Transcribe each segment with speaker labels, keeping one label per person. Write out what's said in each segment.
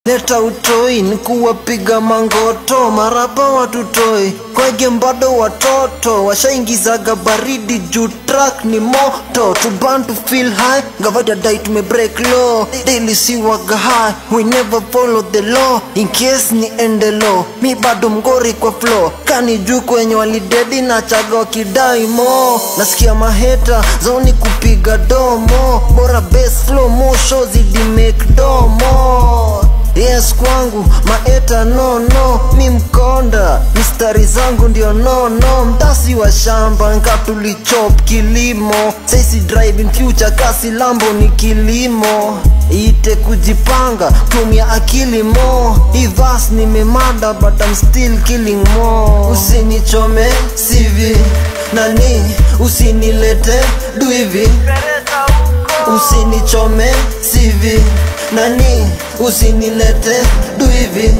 Speaker 1: leta utoi ni kuwapiga mangoto marapa watutoi kwege bado watoto washaingizaga baridi juu track ni moto to burn to feel high ngavaja dai tume break law daily si waga high we never follow the law in case ni ende low mi bado mgori kwa flow kani juu kwenye walidedi na chaga wakidai mo nasikia maheta zoni kupiga domo bora best flow mo show zidi make domo yes kwangu maeta no no mi mkonda mistari zangu ndio no no mtasi wa shamba nkatulichop kilimo saisi driving future kasi lambo ni kilimo ite kujipanga tumia akili mo ivas nimemada but I'm still killing mo usinichome sivi nani usinilete duivi usinichome sivi nani usinilete duivi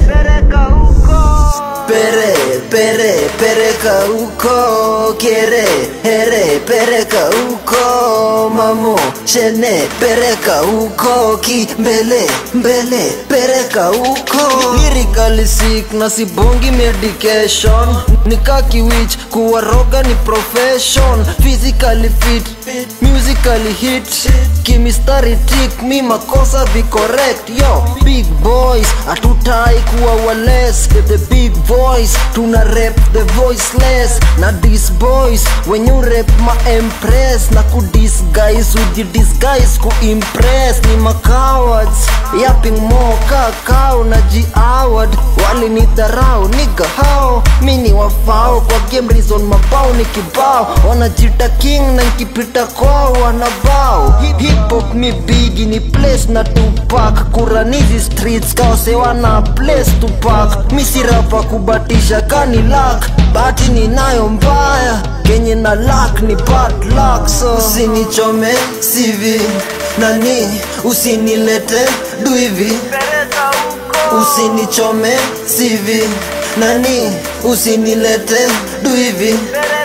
Speaker 1: pere pere pereka uko kiere here pereka uko mamo shene pereka uko ki mbele mbele pereka uko lyrically sick na sibongi medication nikakiwich kuwaroga ni profession physically fit musically hit kimistari tik mi makosa vi correct yo big boys hatutai kuwa wales the big voice tuna rep the voiceless na dis boys when you rep ma empress na ku disguise uji disguise ku impress ni makawards yapping mo kakao na ji award wali ni dharau niga hao mini wafao kwa game reason mabao ni kibao wanajita king na nkipita kwao wanabao hip hop mi bigi ni place na tupak kuranizi streets kaosewa na place tupak misirapa kubatisha kani lak bati ninayo mbaya kenye na lak ni bad luck so usinichome sivi nani usinilete duivi usinichome sivi nani usinilete duivi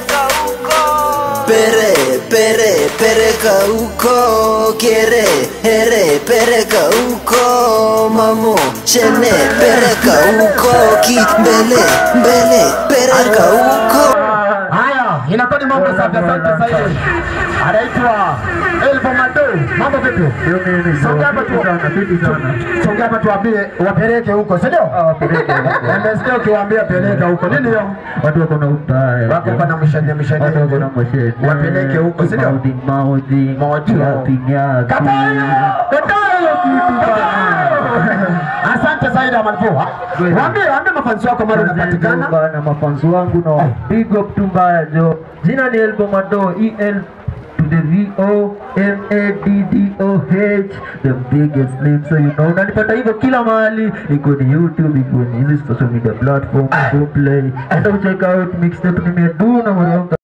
Speaker 1: pere pere pereka uko kiere here pereka uko mamo shene pereka uko ki mbele mbele pereka uko
Speaker 2: Haya, inakuwa ni mambo safi. Asante zaidi. Anaitwa Elvo Mado. Mambo vipi? Songea hapa tu. Songea hapa tuambie wapeleke huko, si ndio? Nimesikia ukiwaambia peleka huko. Nini hiyo?
Speaker 3: watu wako na ubaya
Speaker 2: Wako pana mshanye mshanye.
Speaker 3: watu wako na mashete
Speaker 2: Wapeleke huko, si ndio?
Speaker 3: maudhi maudhi
Speaker 2: Maudhi.
Speaker 3: nyati nyati
Speaker 2: Kataa! Kataa hiyo kitu bana. Asante zaidi Amanfua. Waambie waambie mafansi wako mara unapatikana.
Speaker 3: na mafanzi wangu na big up tu mbaya jo jina ni Elbo Mado EL to the V O M A D D O H the biggest name so you know unanipata hivyo kila mahali iko ni YouTube iko ni hizi social media platform Boomplay enda check out mixtape nimedu na mwanangu